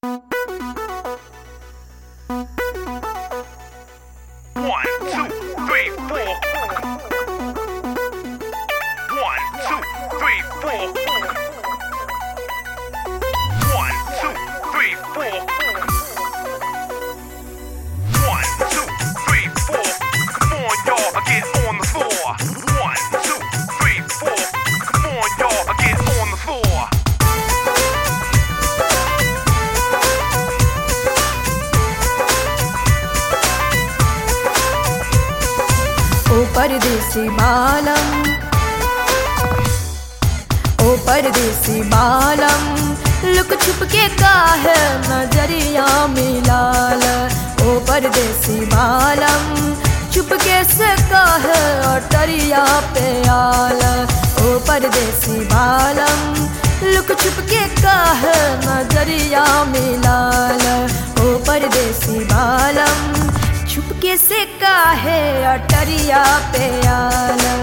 One, two, three, four. One, two, three, four. One, two, three, four. One, two, three, four. Come on, y'all, get on the floor. One, two, three, four. Come on, y'all, get on the floor. ओ परदेसी बालम ओ परदेसी बालम look छुप के का है नजरिया मिलाल ओ परदेसी बालम छुप के से का है अटरिया पे आल ओ परदेसी बालम लुक छुप के का है नजरिया मिलाल ओ परदेसी बालम छुपके से काहे अटरिया पे आला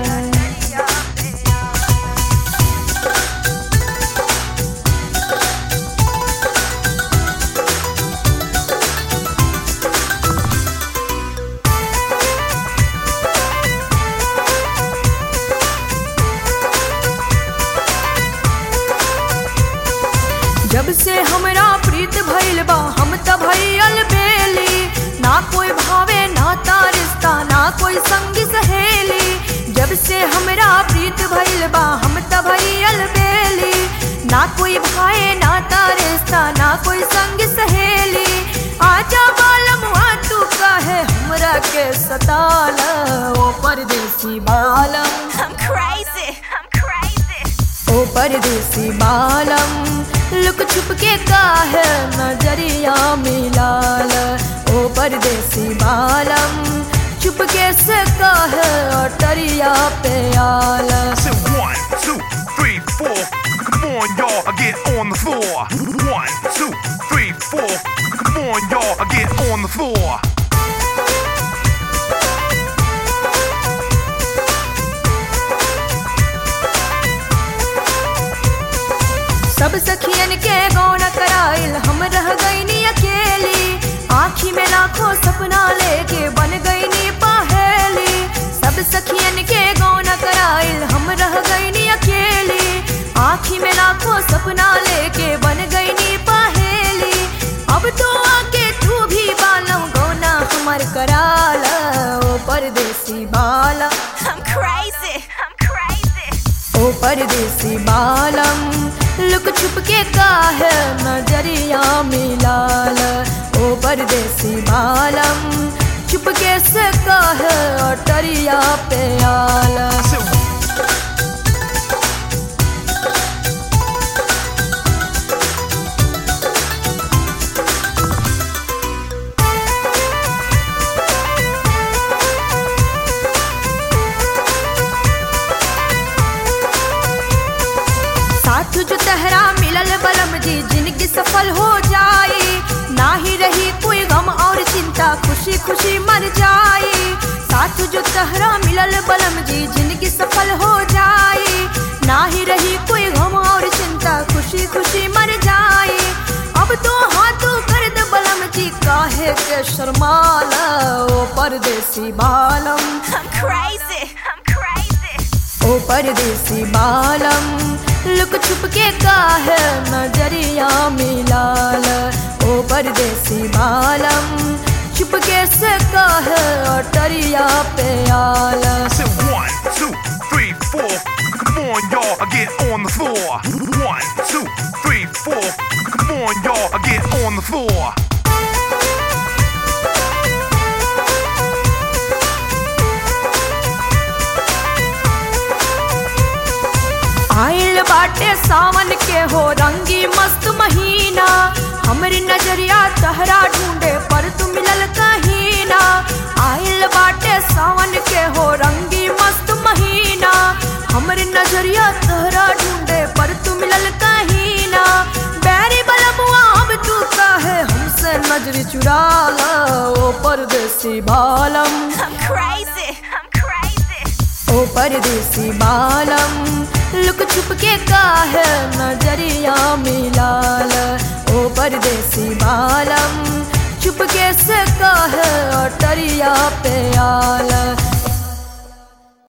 जब से हमरा प्रीत भइल बा हम त भइल बेली ना कोई भावे ना ता रिश्ता ना कोई संगी सहेली जब से हमरा प्रीत भइल बा हम त भइल बेली ना कोई भाए ना ता रिश्ता ना कोई संगी सहेली आजा बालम आ तू काहे हमरा के सताला ओ परदेसी बालम I'm crazy. I'm crazy. ओ परदेसी बालम लुक छुप के काहे नजरिया मिलाल ओ परदेसी बालम छुप के से काहे अटरिया पे आल I said one, two, three, four. Come on, y'all, get on the floor. One, two, three, four. Come on, y'all, get on the floor. सब सखियन के गौन कराइल हम रह गईनी अकेली आँखी में लाखों सपना लेके बन गईनी पहेली सब सखियन के गौन कराइल हम रह गईनी अकेली आँखी में लाखों सपना लेके बन गईनी पहेली अब तो आके तू भी बालम गौना हमर कराला ओ परदेसी बाला I'm crazy. I'm crazy. ओ परदेसी बालम लुक छुप के काहे नजरिया मिलाल ओ परदेसी बालम छुप के से काहे अटरिया पे आल I said साथ जो तहरा मिलल बलम जी जिनकी सफल हो जाई ना ही रही कोई गम और चिंता खुशी खुशी मर जाई साथ जो तहरा मिलल बलम जी जिनकी सफल हो जाई ना ही रही कोई गम और चिंता खुशी खुशी मर जाई अब तो हाथों कर दे बलम जी काहे के शर्माला ओ परदेसी बालम I'm crazy. I'm crazy. ओ परदेसी बालम लुक छुप के काहे नजरिया मिलाल ओ परदेसी बालम छुप के से काहे अटरिया पे आल I said one, two, three, four. Come on, y'all, get on the floor. One, two, three, four. Come on, y'all, get on the floor. आइल बाटे सावन के हो रंगी मस्त महीना हमरी नजरिया तहरा ढूंढे पर तू मिलल कहीना आइल बाटे सावन के हो रंगी मस्त महीना हमरी नजरिया तहरा ढूंढे पर तू मिलल कहीना बैरी बलमुआ अब तू काहे हमसे नजरी चुरा ला ओ परदेसी बालम I'm crazy. I'm crazy. ओ ओ परदेसी बालम लुक छुप के काहे नजरिया मिलाल ओ परदेसी बालम चुप के से काहे अटरिया पे आल